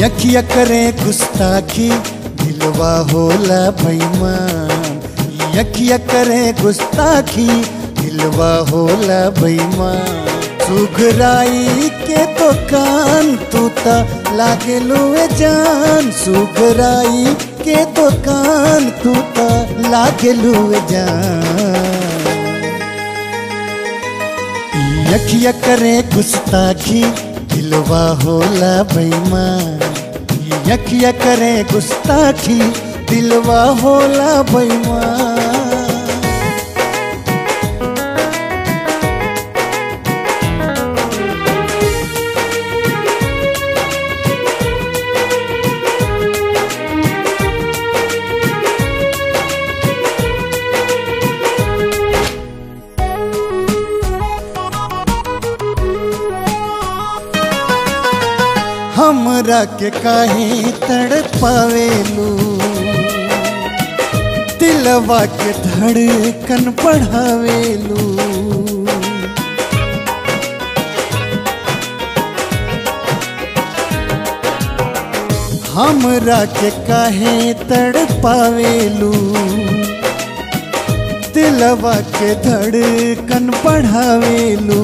यखिया करे गुस्ताखी दिलवा होला बेईमान यखिया करे गुस्ताखी दिलवा होला बेईमान सुघराई के तो कान तू ता लागे लुए जान सुघराई के तो कान तू ता लागे लुए जान यखिया करे गुस्ताखी दिलवा होला बेईमान यखिया करे गुस्ताखी दिलवा होला बेईमान हमरा के काहे तड़पावेलू दिलवा के धड़कन बढ़ावेलू हमरा के काहे तड़पावेलू दिलवा के धड़कन बढ़ावेलू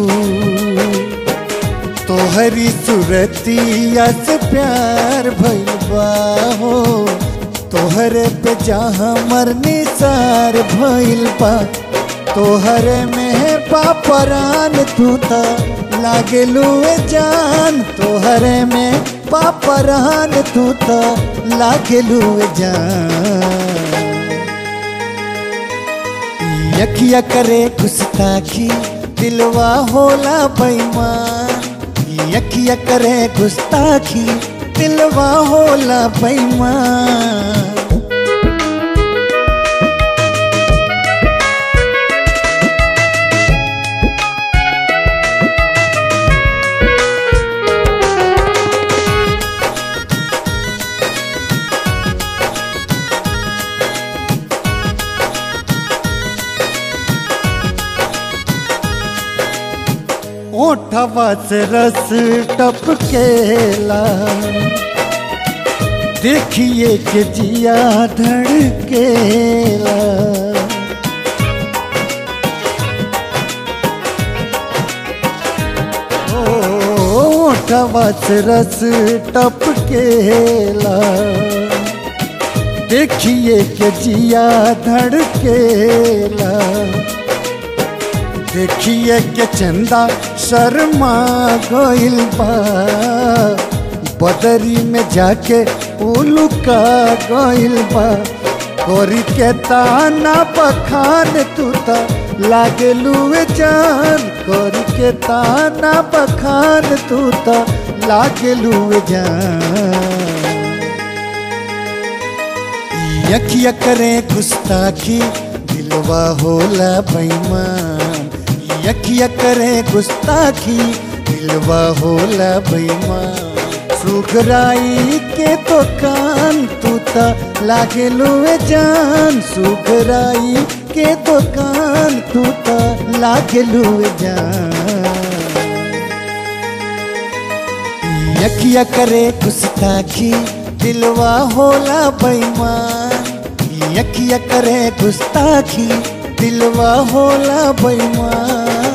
तोहरी सुरतिया से प्यार भइल बा हो तोहरे पे जहाँ मरनी सार भइल बा तोहरे में पापरान तू ता लागे लुए जान तोहरे में पापरान तू ता लागे लुए जान यखिया करे गुस्ताखी दिलवा होला बेईमान यखिया करे गुस्ताखी दिलवा होला बेईमान ओठवा से रस टपकेला देखिए के जिया धड़केला ओठवा से रस टपकेला देखिए के जिया धड़केला देखिए के चंदा शर्मा गइल बा बदरी में जाके उलुका गइल बा कोरी के ताना बखान तू ता लागे लुए जान कोरी के ताना बखान तू ता लागे लुए जान यखिया करे गुस्ताखी दिलवा होला बेईमान यखिया करे गुस्ताखी दिलवा होला बेईमान सुखराई के तो कान तू ता लागे लुए जान सुखराई के तो कान तू ता लागे लुए जान यखिया करे गुस्ताखी दिलवा होला बेईमान यखिया करे गुस्ताखी दिलवा होला बेईमान